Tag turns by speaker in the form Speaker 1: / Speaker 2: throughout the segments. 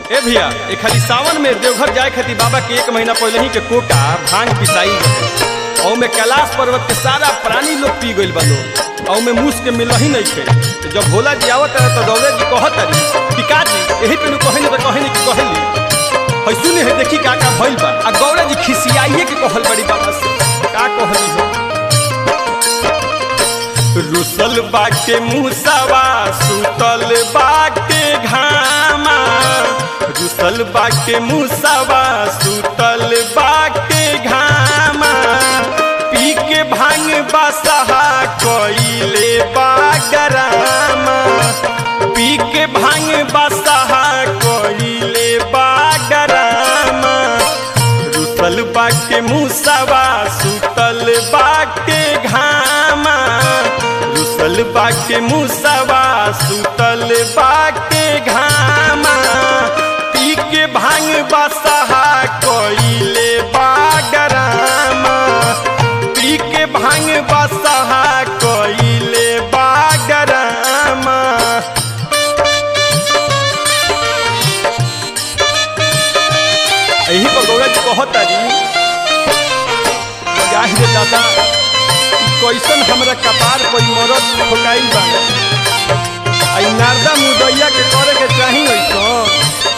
Speaker 1: ए भैया ए खाली सावन में देवघर जाए खातिर बाबा के एक महीना पहले ही के कोटा भांग पिसाई रहे और में कैलाश पर्वत के सारा प्राणी लोग पी गइल बा लोग और में मूस के मिल ही नहीं थे तो जब भोला जी आवत रहे तो दौड़े जी कहत रही टिका जी यही पे कहे नहीं तो कहे नहीं कि कहली है सुने है देखी का का भइल बा आ गौरा जी खिसियाइए के कहल बड़ी बाबा से का कहली हो रुसल बाके मुसावा सुतल बाके घामा रुसल बाके मुसावा सुतल बाके घामा पी के भांग बसहा कइले बागरामा पी के भांग बसहा कइले बागरामा रुसल बाके मुसावा सुतल बाके घामा रुसल बाके मुसावा सुतल बाके घामा पी के भांग बसहा कइले बागरामा पी के भांग बसहा कइले बागरामा यही पर गौरा जी कहत तारी जाहि रे दादा ई कैसन हमरा कपार पर ई मरद ठोकाई बा आई नारदा मुदैया के करे के चाही ऐसन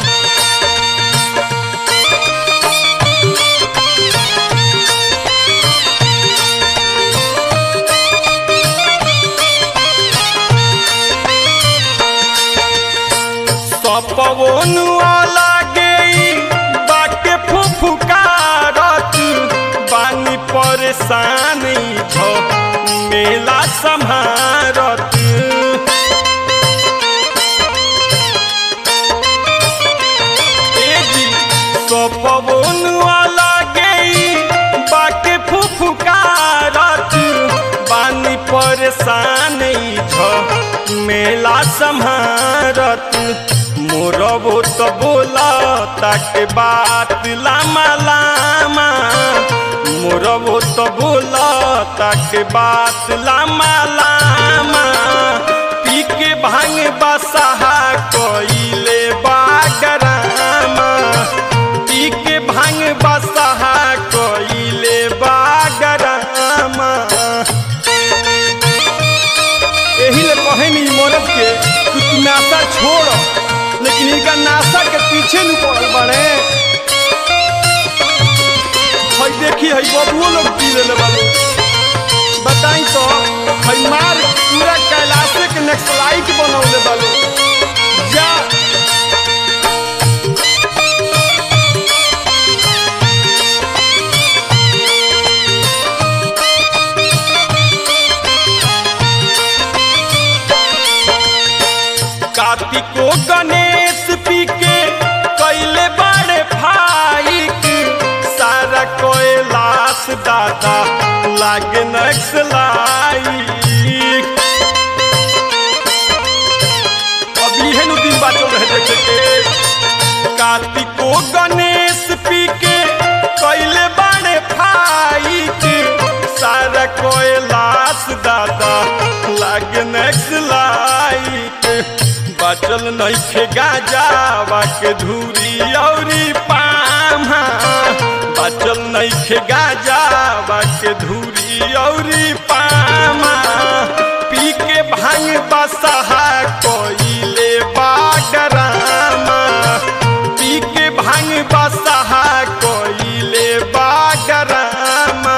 Speaker 1: सपवनुआ लागे बाके फुफुकारत बानी परेशान छ मेला सम्हारत ए जी सपवनुआ लागे बाके फुफुकारत बानी परेशान छ मेला सम्हारत मोरबो तो बोला ताके बात लामा लामा मोरबो तो बोला ताके बात लामा लामा पी के भांग बसहा कइले बागरामा पी के भांग बसहा कइले बागरामा यही ले कहे नहीं मरद के कि तू नाशा छोड़ लेकिन इनका नाशा के पीछे नहीं पड़ल बड़े हई देखी हई बबुओ लोग पी ले बाबू बताई तो हई मार पूरा कैलाशे के नेक्सलाइट बनौले बालू जा कार्तिको गणेश पी के कैले बड़े फाइक सारा कोयलाश दादा लागे नक्सलाई अब इहे नु दिन बाचल रहे देखे के कार्तिको गणेश पी के कैले बड़े फाइक सारा कोयलाश दादा लागे नक्सलाइट बचल नइखे गाजावा के धूरी औरी पामा बचल नइखे गाजावा के धूरी औरी पामा पी के भांग बसहा कइले बागरामा पी के भांग बसहा कइले बागरामा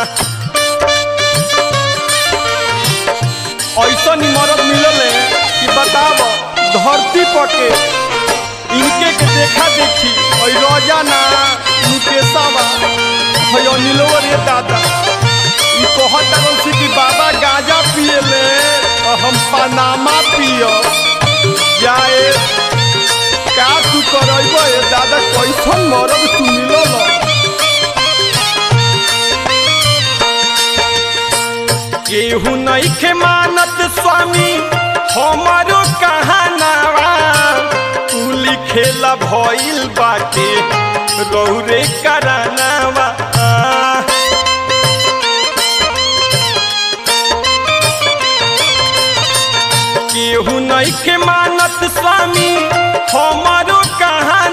Speaker 1: ऐसा मरद मिलल है कि बताब धरती पर के इनके के देखा देखी और रोजाना मुकेशवा है अनिलवा रे दादा ई कहत रहल से कि बाबा गांजा पिए ले और हम पनामा पियो जाए का तू करब ए दादा कैसन मरद तू मिलल केहू नहीं के मानत स्वामी हमारो कहानावा तू लिखेला भइल बाटे रौरे करानावा केहू नहीं के मानत स्वामी हमारो कहा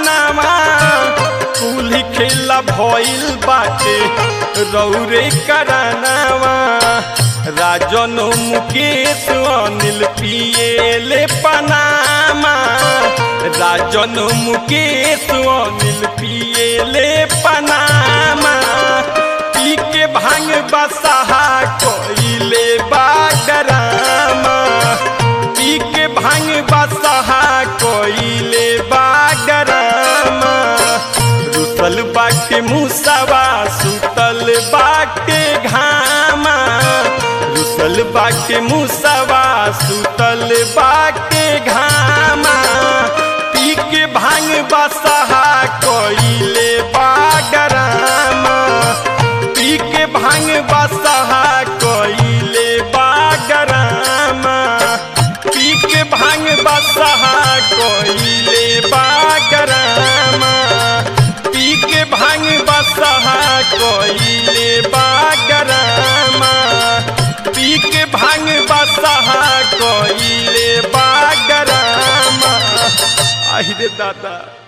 Speaker 1: भइल बाटे रौरे करानावा राजन मुकेश अनिल पिएले पनामा राजन मुकेश अनिल पिएले पनामा पी के भांग बसहा कोइले बागरामा पी के भांग बसहा कोइले बागरामा रुसल बाटे मुसवा सुतल बाटे घामा रुसल बाटे मुसवा सुतल बाटे घामा पी के भांग बसहा कोइले बागरामा पी के भांग बसहा कोइले बागरामा पी के भांग बसहा कोइले बागरामा पी के भांग बसहा कोइले बागरामा पी के भांग बसहा कोइले बागरामा आहि रे दादा